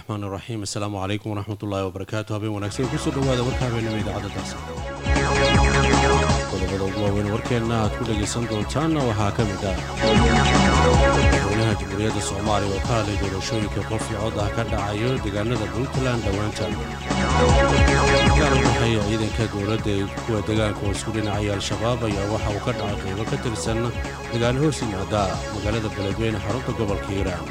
raxmaan iraxiim assalaamu calaykum waraxmat ullaahi wabarakaatu habeen wanaagsan kusoo dhawaada warka habeenimo idaacadadaas qodobada ugu waaweyn warkeenna aad ku dhegaysan doontaanna waxaa ka mid ah madaxweynaha jamhuuriyadda soomaaliya oo ka hadlay doorashooyinka qof iyo cod ah ka dhacayo deegaanada puntland dhowaantan gaar u dhexeeya ciidanka dowladda ee kuwa deegaanka oo isku dhinacaya al-shabaab ayaa waxa uu ka dhacay qaybo ka tirsan degaan hoos yimaada magaalada beledweyne xarunta gobolka hiiraan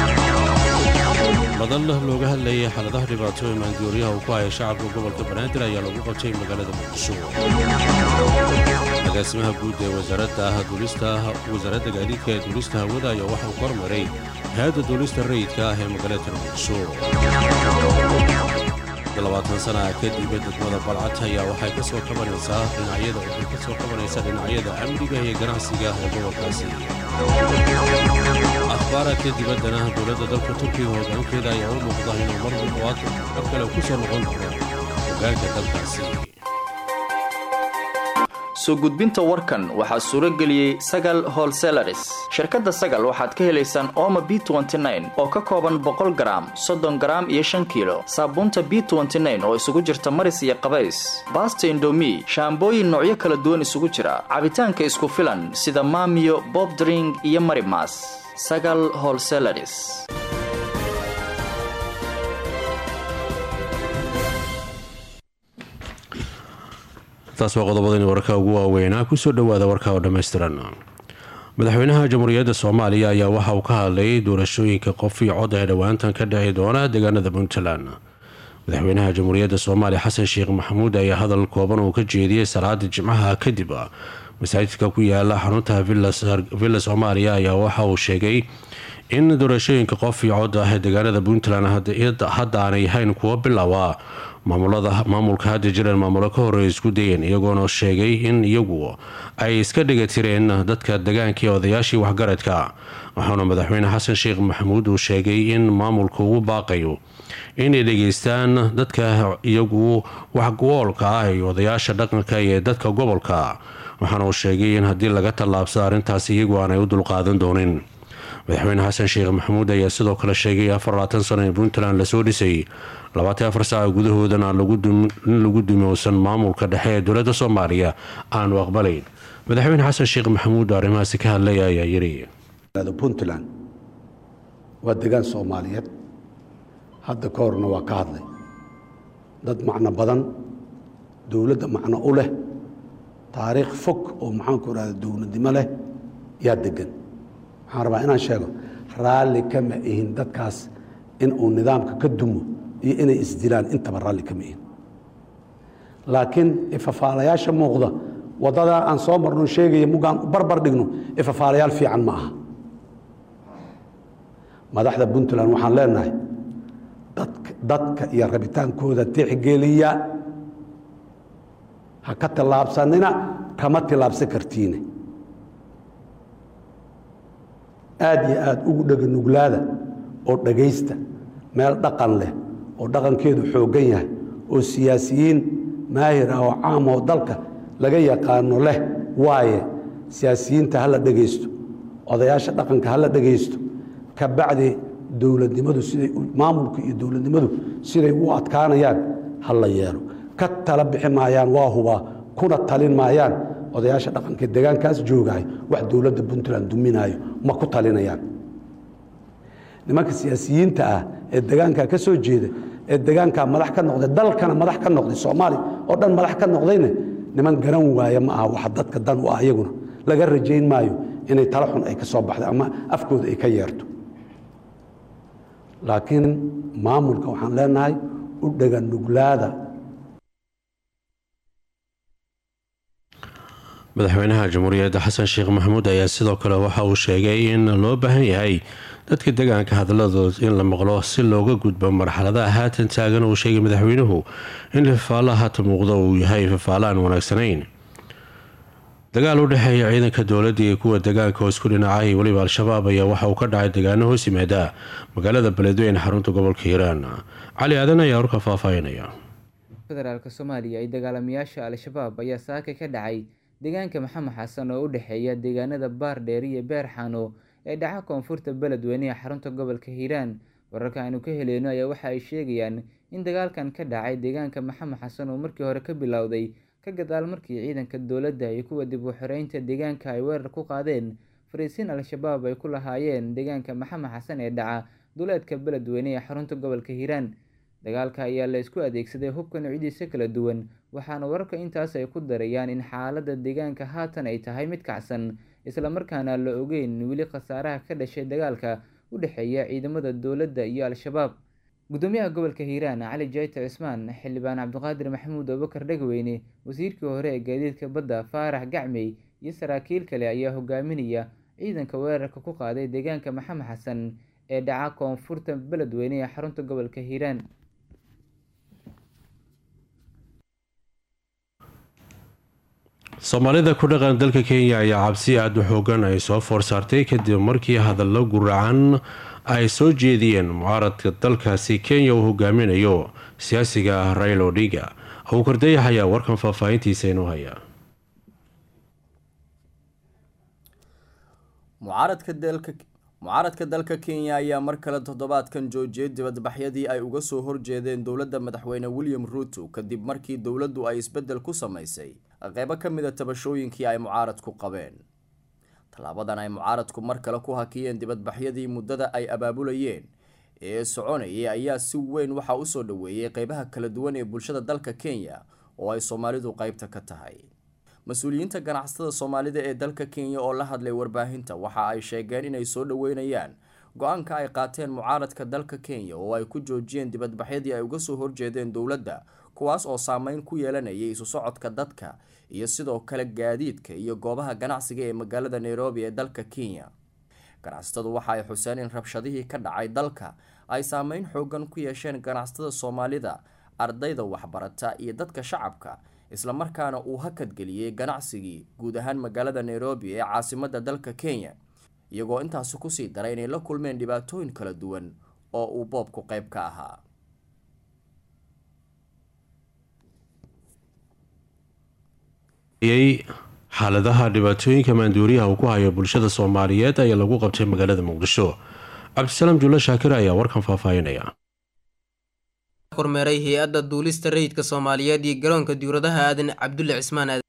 madal looga hadlayay xaaladaha dhibaato ee maandooriyaha uu ku haya shacabka gobolka banaadir ayaa lagu qabtay magaalada muqdisho agaasimaha guud ee wasaaradda gaadiidka ee duulista hawada ayaa waxa uu kormaray hay-adda duulista rayidka ah ee magaalada muqdisho labaatan sana kadib degmada balcad ayaa waxay ka soo kabanaysaa dhinacyada waxay ka soo kabanaysaa dhinacyada amniga iyo ganacsiga ee gobolkaasi akhbaaraadka dibaddana dowladda dalka turkiga hoggaankeeda ayaa u muuqda inuu mar walbaad mar kale ku soo noqon doono hoggaanka dalkaasi soo gudbinta warkan waxaa suuro geliyey sagal holselaris shirkadda sagal waxaad ka helaysaan ooma b oo ka kooban boqol garaam soddon garaam iyo shan kiilo saabuunta b oo isugu jirta maris iyo qabays baasta indomi shaambooyin noocyo kala duwan isugu jira cabitaanka isku filan sida maamiyo bobdring iyo marimas sagal holselaris taas waa qodobadani warka ugu waaweynaa kusoo dhowaada warka oo dhammaystiran madaxweynaha jamhuuriyadda soomaaliya ayaa waxa uu ka hadlayay doorashooyinka qof iyo cod ee dhowaantan ka dhici doona deegaanada puntland madaxweynaha jamhuuriyadda soomaaliya xasan sheekh maxamuud ayaa hadal kooban uu ka jeediyey salaada jimcaha kadib masaajidka ku yaala xarunta villa soomaaliya ayaa waxa uu sheegay in doorashooyinka qof iyo cod ah ee deegaanada puntland hadda aanay ahayn kuwo bilowa maamulka hadda jireen maamulo ka horey isku dayeen iyagoona sheegay in iyagu ay iska dhigatireen dadka degaanka ee odayaashii waxgaradka waxaana madaxweyne xasan sheekh maxamuud uu sheegay in maamulka ugu baaqayo inay dhegeystaan dadka iyagu waxgoolka ah iyo odayaasha dhaqanka ee dadka gobolka waxaana uu sheegay in haddii laga tallaabsado arrintaas iyagu aanay u dulqaadan doonin madaxweyne xasan sheekh maxamuud ayaa sidoo kale sheegay afar labaatan sano ee puntland lasoo dhisay labaatan afar saaca gudahoodana in lagu dumowsan maamulka dhexe ee dowladda soomaaliya aanu aqbalayn madaxweyne xasan sheekh maxamuud oo arrimahaasi ka hadlaya ayaa yiri puntland waa degaan soomaaliyeed hadda ka horna waa ka hadlay dad macno badan dowladda macno u leh taariikh fog oo maxaanku irahda dowladnimo leh yaa degan waxaan rabaa inaan sheego raalli kama ihin dadkaas in uu nidaamka ka dumo iyo inay isdilaan intaba raalli kama ihin laakiin ifafaalayaasha muuqda waddadaa aan soo marno sheegaya mugaan barbar dhigno ifafaalayaal fiican ma aha madaxda puntland waxaan leenahay dadka iyo rabitaankooda tixgeliya ha ka tillaabsanina kama tillaabsan kartiine aad iyo aad ugu dheganuglaada oo dhegaysta meel dhaqan leh oo dhaqankeedu xooggan yahay oo siyaasiyiin maahir ah oo caam oo dalka laga yaqaano leh waaye siyaasiyiinta ha la dhegaysto odayaasha dhaqanka ha la dhegaysto ka bacdi dowladnimadu siday maamulka iyo dowladnimadu siday u adkaanayaan ha la yeelo ka tala bixi maayaan waa hubaa kuna talin maayaan odayaasha dhaqanka degaankaas joogahay wax dowladda puntland duminaayo ma ku talinayaan nimanka siyaasiyiinta ah ee degaankaa ka soo jeeda ee degaankaa madax ka noqday dalkana madax ka noqday soomaaliya oo dhan madax ka noqdayna niman garan waaya ma aha waxa dadka dan u ah iyaguna laga rajayn maayo inay tala xun ay ka soo baxday ama afkooda ay ka yeerto laakiin maamulka waxaan leenahay u dheganuglaada madaxweynaha jamhuuriyadda xasan sheekh maxamuud ayaa sidoo kale waxa uu sheegay in loo baahan yahay dadka degaanka hadaladood in la maqlo si looga gudbo marxaladaha haatan taagan uu sheegay madaxweynuhu in fafaalaha haata muuqda uu yahay fafaala aan wanaagsanayn dagaal u dhexeeya ciidanka dowladda iyo kuwa degaanka oo isku dhinacay iyo weliba al-shabaab ayaa waxa uu ka dhacay degaano hoos yimaada magaalada beledweyne xarunta gobolka hiiraan cali aadan ayaa warka faahfaahinaya federaalk soomaaliya iyo dagaalamayaasha al-shabaab ayaa saaka ka dhacay deegaanka maxamed xasan oo u dhexeeya deegaanada baardheer iyo beer xano ee dhaca koonfurta beledweyne ee xarunta gobolka hiiraan wararka aanu ka heleyno ayaa waxa ay sheegayaan in dagaalkan ka dhacay deegaanka maxamed xasan oo markii hore ka bilowday ka gadaal markii ciidanka dowladda iyo kuwa dib u xoreynta deegaanka ay weerar ku qaadeen fariisiin al-shabaab ay ku lahaayeen deegaanka maxamed xasan ee dhaca duleedka beledweyne ee xarunta gobolka hiiraan dagaalka ayaa la isku adeegsaday hubka noocyadiisa kala duwan waxaana wararka intaas ay ku darayaan in xaaladda deegaanka haatan ay tahay mid kacsan islamarkaana la ogeyn weli khasaaraha ka dhashay dagaalka u dhexeeya ciidamada dowladda iyo al-shabaab gudoomiyaha gobolka hiiraan cali jayte cismaan xildhibaan cabdiqaadir maxamuud abubakar dhegweyne wasiirkii hore ee gaadiidka badda faarax gacmey iyo saraakiil kale ayaa hogaaminaya ciidanka weerarka ku qaaday deegaanka maxamed xasan ee dhaca koonfurta beledweyne ee xarunta gobolka hiiraan soomaalida ku dhaqan dalka kenya ayaa cabsi aada u xoogan ay soo foor saartay kadib markii hadallo guracan ay soo jeediyeen mucaaradka dalkaasi kenya uu hogaaminayo siyaasiga ah rail odhiga abuukar dayax ayaa warkan faahfaahintiisa inoo haya mucaaradka dalka kenya ayaa mar kale toddobaadkan joojiyay dibadbaxyadii ay uga soo horjeedeen dowladda madaxweyne william ruuto kadib markii dowladdu ay isbeddel ku samaysay qeybo ka mid a tabashooyinkii ay mucaaradku qabeen tallaabadan ay mucaaradku mar kale ku hakiyeen dibadbaxyadii muddada ay abaabulayeen ee soconayay ayaa si weyn waxaa usoo dhoweeyey qeybaha kala duwan ee bulshada dalka kenya oo ay soomaalidu qeybta ka tahay mas-uuliyiinta ganacsatada soomaalida ee dalka kenya oo la hadlay warbaahinta waxa ay sheegeen inay soo dhoweynayaan go-aanka ay qaateen mucaaradka dalka kenya oo ay ku joojiyeen dibadbaxyadii ay uga soo horjeedeen dowladda kuwaas oo saameyn ku yeelanayay isu socodka dadka iyo sidoo kale gaadiidka iyo goobaha ganacsiga ee magaalada nairobi ee dalka kenya ganacsatadu waxa ay xuseen in rabshadihii ka dhacay dalka ay saameyn xoogan ku yeesheen ganacsatada soomaalida ardayda waxbarata iyo dadka shacabka islamarkaana uu hakadgeliyey ganacsigii guud ahaan magaalada nairobi ee caasimada dalka kenya iyagoo intaasi kusii daray inay la kulmeen dhibaatooyin kala duwan oo uu boobku qeyb ka ahaa xaaladaha dhibaatooyinka maanduuriyaha uu ku hayo bulshada soomaaliyeed ayaa lagu qabtay magaalada muqdisho cabdisalaam juulle shaakir ayaa warkan faahfaahinaya kormeeray hay-adda duulista rayidka soomaaliyeed iyo garoonka diwradaha aadan cabdulle cismaan aadan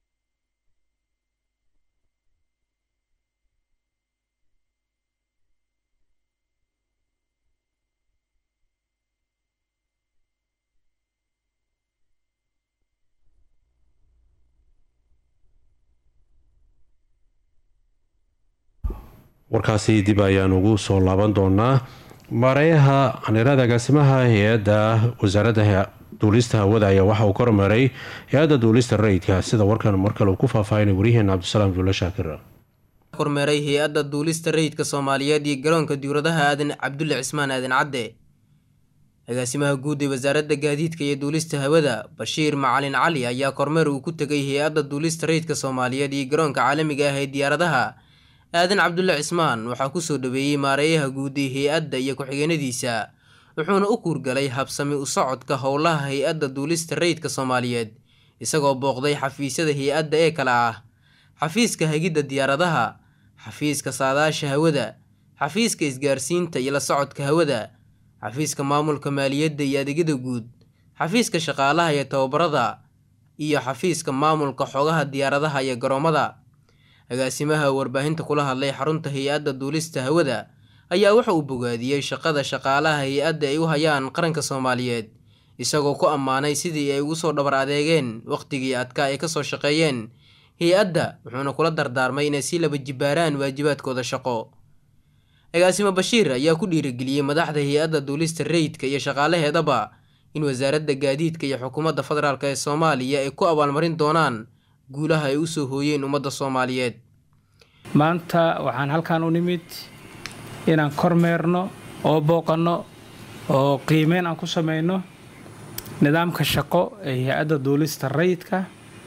warkaasi dib ayaan ugu soo laaban doonaa maareeyaha anirada agaasimaha hay-adda wasaaradda duulista hawada ayaa waxa uu kormeeray hay-adda duulista rayidka sida warkan markale uu ku faahfaahinay waryaheena cabdisalaam juulle shaakir kormeeray hay-adda duulista rayidka soomaaliyeed iyo garoonka diwradaha aadan cabdulle cismaan aadan cadde agaasimaha guud ee wasaaradda gaadiidka iyo duulista hawada bashiir macalin cali ayaa kormeer uu ku tegay hay-adda duulista rayidka soomaaliyeed iyo garoonka caalamiga ah ee diyaaradaha aadan cabdulle cismaan waxaa kusoo dhaweeyey maareeyaha guud ee hay-adda iyo ku-xigeenadiisa wuxuuna u kuurgalay habsami u socodka howlaha hay-adda duulista rayidka soomaaliyeed isagoo booqday xafiisyada hay-adda ee kale ah xafiiska hagidda diyaaradaha xafiiska saadaasha hawada xafiiska isgaarsiinta iyo la socodka hawada xafiiska maamulka maaliyadda iyo adeegyada guud xafiiska shaqaalaha iyo tababarada iyo xafiiska maamulka xogaha diyaaradaha iyo garoomada agaasimaha warbaahinta kula hadlay xarunta hay-adda duulista hawada ayaa waxa uu bogaadiyey shaqada shaqaalaha hay-adda ay u hayaan qaranka soomaaliyeed isagoo ku ammaanay sidii ay ugu soo dhabar adeegeen wakhtigii adkaa ay kasoo shaqeeyeen hay-adda wuxuuna kula dardaarmay inay sii laba jibaaraan waajibaadkooda shaqo agaasimo bashiir ayaa ku dhiirigeliyey madaxda hay-adda duulista rayidka iyo shaqaalaheedaba in wasaaradda gaadiidka iyo xukuumadda federaalk ee soomaaliya ay ku abaalmarin doonaan guulaha ay usoo hooyeen ummadda soomaaliyeed maanta waxaan halkan u nimid inaan kormeerno oo booqanno oo qiimeyn aan ku samayno nidaamka shaqo ee hay-adda duulista rayidka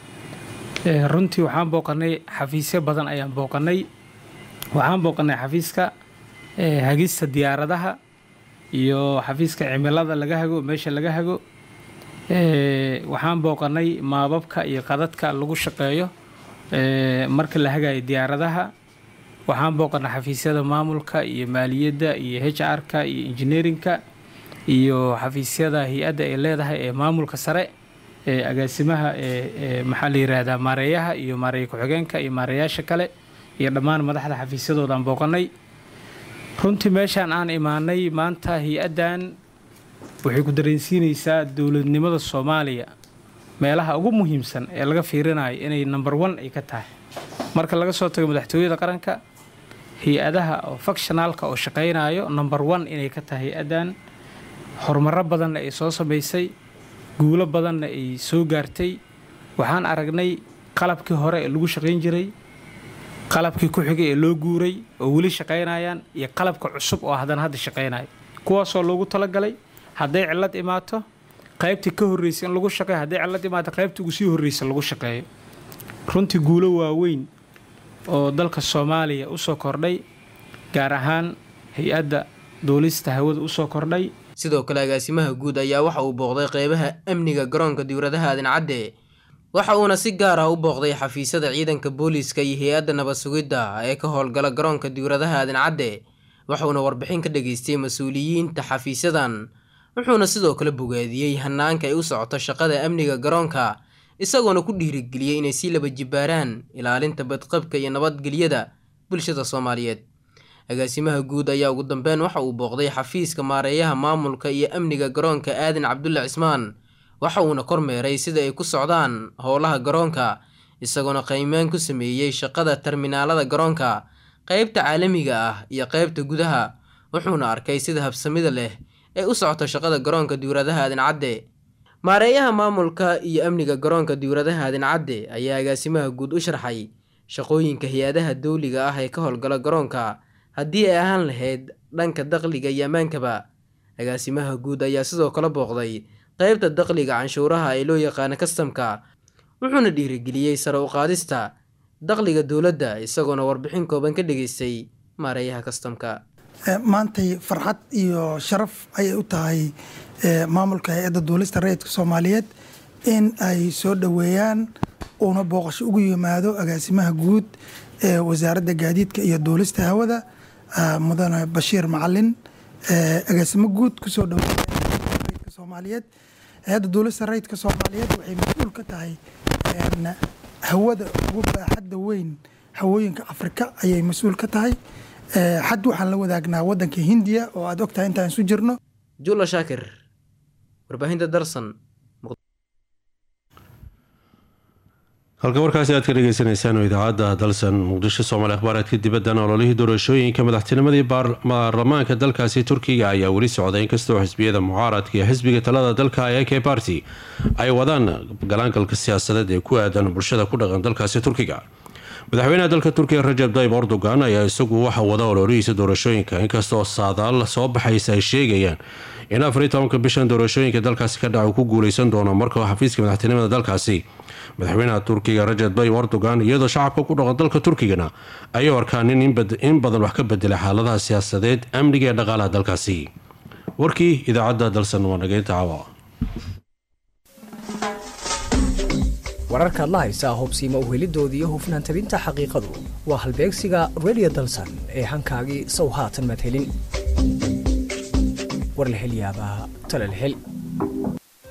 runtii waxaan booqanay xafiisyo badan ayaan booqanay waxaan booqanay xafiiska hagista diyaaradaha iyo xafiiska cimilada laga hago meesha laga hago waxaan booqanay maababka iyo qadadka lagu shaqeeyo marka la hagayo diyaaradaha waxaan booqanay xafiisyada maamulka iyo maaliyadda iyo h r-ka iyo engineerinka iyo xafiisyada hay-adda ay leedahay ee maamulka sare ee agaasimaha ee maxaa la yiraahdaa maareeyaha iyo maareeye ku-xigeenka iyo maareeyaasha kale iyo dhammaan madaxda xafiisyadoodaan booqanay runtii meeshaan aan imaanay maanta hay-addan waxay ku dareensiinaysaa dowladnimada soomaaliya meelaha ugu muhiimsan ee laga fiirinayo inay number one ay ka tahay marka laga soo tago madaxtooyada qaranka hay-adaha oo fakshonaalka oo shaqaynayo number one inay ka tahay hay-addan horumaro badanna ay soo samaysay guulo badanna ay soo gaartay waxaan aragnay qalabkii hore ee lagu shaqayn jiray qalabkii ku xigay ee loo guuray oo weli shaqaynayaan iyo qalabka cusub oo haddana hadda shaqaynayo kuwaasoo loogu talagalay hadday cillad imaato qaybtii ka horreysay in lagu shaqeeyo hadday cillad imaato qaybtii ugu sii horreysa lagu shaqeeyo runtii guulo waaweyn oo dalka soomaaliya usoo kordhay gaar ahaan hay-adda duulista hawada usoo kordhay sidoo kale agaasimaha guud ayaa waxa uu booqday qeybaha amniga garoonka diwradaha aadan cadde waxa uuna si gaar ah u booqday xafiisyada ciidanka booliiska iyo hay-adda nabad sugidda ee ka howlgala garoonka diwradaha aadan cadde waxuuna warbixin ka dhageystay mas-uuliyiinta xafiisyadan wuxuuna sidoo kale bogaadiyey hanaanka ay u socoto shaqada amniga garoonka isagoona ku dhiirigeliyey inay sii laba jibbaaraan ilaalinta badqabka iyo nabadgelyada bulshada soomaaliyeed agaasimaha guud ayaa ugu dambeyn waxa uu booqday xafiiska maareeyaha maamulka iyo amniga garoonka aadan cabdulle cismaan waxa uuna kormeeray sida ay ku socdaan howlaha garoonka isagoona qiimeyn ku sameeyey shaqada terminaalada garoonka qeybta caalamiga ah iyo qeybta gudaha wuxuuna arkay sida habsamida leh ee u socoto shaqada garoonka diwradaha aadan cadde maareeyaha maamulka iyo amniga garoonka diwradaha aadan cadde ayaa agaasimaha guud u sharxay shaqooyinka hay-adaha dawliga ah ee ka howlgala garoonka haddii ay ahaan lahayd dhanka dakhliga iyo ammaankaba agaasimaha guud ayaa sidoo kale booqday qeybta dakhliga canshuuraha ee loo yaqaano kastamka wuxuuna dhiirigeliyey sare u qaadista dakhliga dowladda isagoona warbixin kooban ka dhageystay maareeyaha kastamka maantay farxad iyo sharaf ayay u tahay maamulka hay-adda duulista rayidka soomaaliyeed in ay soo dhoweeyaan uuna booqasho ugu yimaado agaasimaha guud ee wasaaradda gaadiidka iyo duulista hawada mudane bashiir macalin agaasimo guud kusoo dhaweeya soomaaliyeed hay-adda duulista rayidka soomaaliyeed waxay mas-uul ka tahay hawada ugu baaxadda weyn hawooyinka afrika ayay mas-uul ka tahay xad waxaan la wadaagnaa wadanka hindiya oo aad ogtahay intaan isu jirno jula shaakir warbaahinta darsan halka warkaasi aad ka dhegeysaneysaan oo idaacadda dalsan muqdisho soomaali akhbaareedka dibaddan ololihii doorashooyinka madaxtinimadii baarlamaanka dalkaasi turkiga ayaa weli socday inkastoo xisbiyada mucaaradka iyo xisbiga talada dalka ee k barty ay wadaan galaangalka siyaasadeed ee ku aadan bulshada ku dhaqan dalkaasi turkiga madaxweynaha dalka turkiga rajab tayib erdogan ayaa isagu waxa wada ololihiisa doorashooyinka inkastoo saadaal soo baxaysa ay sheegayaan in afariy tobanka bishan doorashooyinka dalkaasi ka dhaca uu ku guuleysan doono marka xafiiska madaxtinimada dalkaasi madaxweynaha turkiga rajab tayib erdogan iyadoo shacabka ku dhaqan dalka turkigana ayuu arkaan in badan wax ka bedelay xaaladaha siyaasadeed amniga ee dhaqaalaha dalkaasi warkii idaacadda dalsan waa nageynta caawa wararkaad la haysaa hubsiima uhelidoodii iyo hufnaan tabinta xaqiiqadu waa halbeegsiga redio dalsan ee hankaagii sow haatan madhelin warlahelyaabaa talalhel